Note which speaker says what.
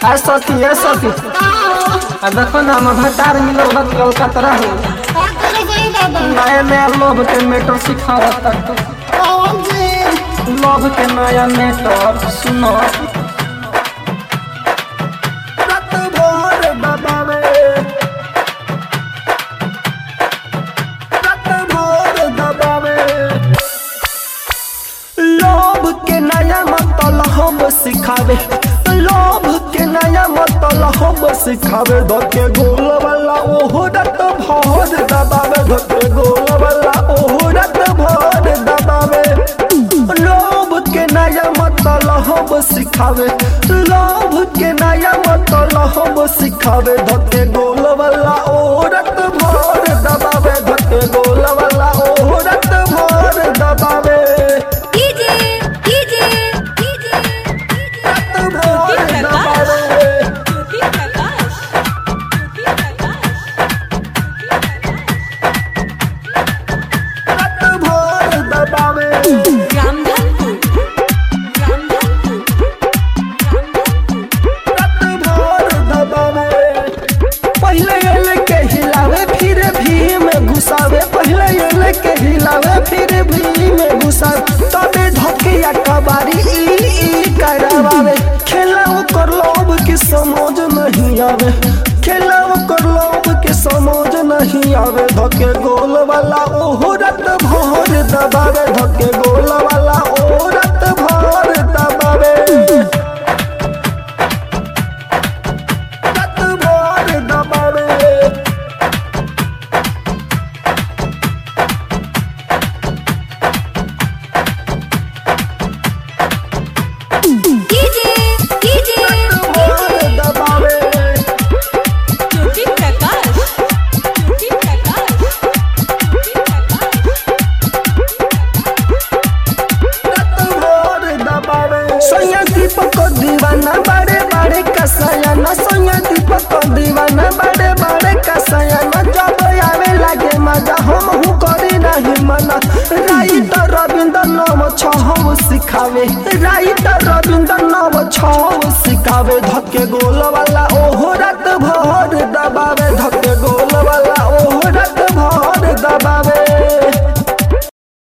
Speaker 1: आ सती आ सती आ देखो ना हम भटार मिलो बत कलकत्ता हो नया नया लोभ के मेटर सिखा तक लोभ के नया मेटर सुनो
Speaker 2: रात भर दबावे रात भर दबावे लोभ के नया मतलब हम सिखावे लोभ के नया मतलब हम सिखावे धके गोल वाला ओहो रात भर दबावे धके गोल वाला ओहो रात भर दबावे लोभ के नया मतलब हम सिखावे लोभ के नया मतलब हम सिखावे धके गोल वाला ओ रत भर दबावे धके गोल वाला ओ रत भर दबावे रत भर दबावे रत भर दबावे रत भर दबावे पहले एले के हिलावे फिर भी में घुसावे पहले एले के हिलावे फिर भी में घुसावे तबे धकिया कबारी ई ई करावे खेला कर लोभ की समझ नहीं आवे खेला कर लोभ की समझ नहीं आवे धके गोल वाला ओहो रत भर दबावे धके गोल वाला ओ रत भर दबावे रत भर दबावे भर दबावे रत भर दबावे सोया दीपक को दीवाना बड़े बड़े कसयाना सोया दीपक को दीवाना बड़े बड़े कसयाना जब आवे लागे मजा हम हूँ करी नहीं मना राइट रविंद्र नाम छह सिखावे राइट रविंद्र नाम छह सिखावे धके गोल वाला ओहो रत भर दबा